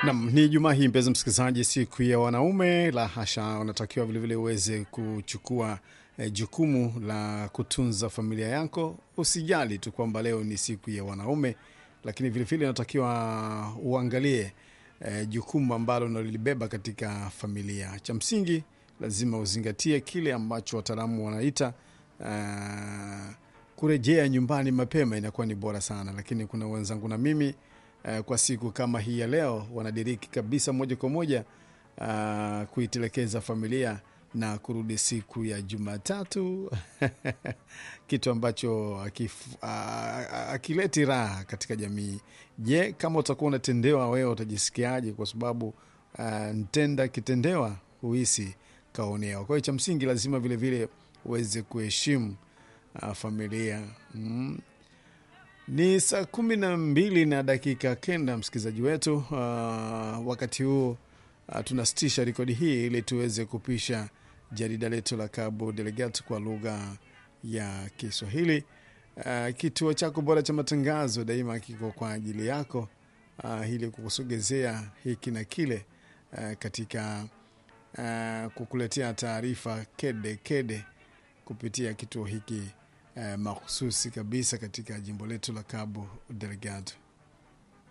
Nam, ni Jumaa hii mpenzi msikilizaji, siku ya wanaume. La hasha, unatakiwa vilevile uweze kuchukua eh, jukumu la kutunza familia yako. Usijali tu kwamba leo ni siku ya wanaume, lakini vilevile unatakiwa uangalie eh, jukumu ambalo unalibeba katika familia. Cha msingi lazima uzingatie kile ambacho wataalamu wanaita uh, kurejea nyumbani mapema inakuwa ni bora sana, lakini kuna wenzangu na mimi uh, kwa siku kama hii ya leo wanadiriki kabisa moja kwa moja uh, kuitelekeza familia na kurudi siku ya Jumatatu kitu ambacho akif- a- akileti raha katika jamii. Je, kama utakuwa unatendewa wewe utajisikiaje? Kwa sababu uh, ntenda kitendewa huhisi kaonewa. Kwa hiyo cha msingi lazima vilevile uweze kuheshimu uh, familia mm. Ni saa kumi na mbili na dakika kenda, msikilizaji wetu. Uh, wakati huu uh, tunasitisha rekodi hii ili tuweze kupisha jarida letu la Cabo Delegat kwa lugha ya Kiswahili. Uh, kituo chako bora cha matangazo daima kiko kwa ajili yako uh, ili kukusogezea hiki na kile uh, katika uh, kukuletea taarifa kede kede kupitia kituo hiki uh, mahususi kabisa katika jimbo letu la Cabo Delgado.